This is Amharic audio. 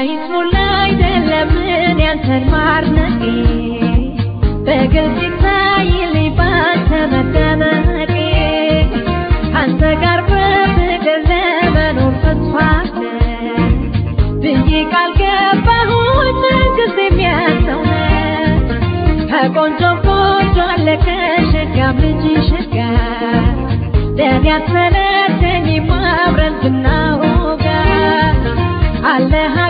አይስሙላ አይደለምን ያንተን ማርነቄ በግልጽ ይታይልኝ ባንተ መደመቄ አንተ ጋር በፍቅር ለመኖር ተስፋ አለን ብዬ ቃል ገባሁኝ መንግስት የሚያሰው ከቆንጆ ቆንጆ አለ ከሸጋም ልጅ ሸጋ ለኔ አትመለሰኝ አብረን ብናወጋ አለህ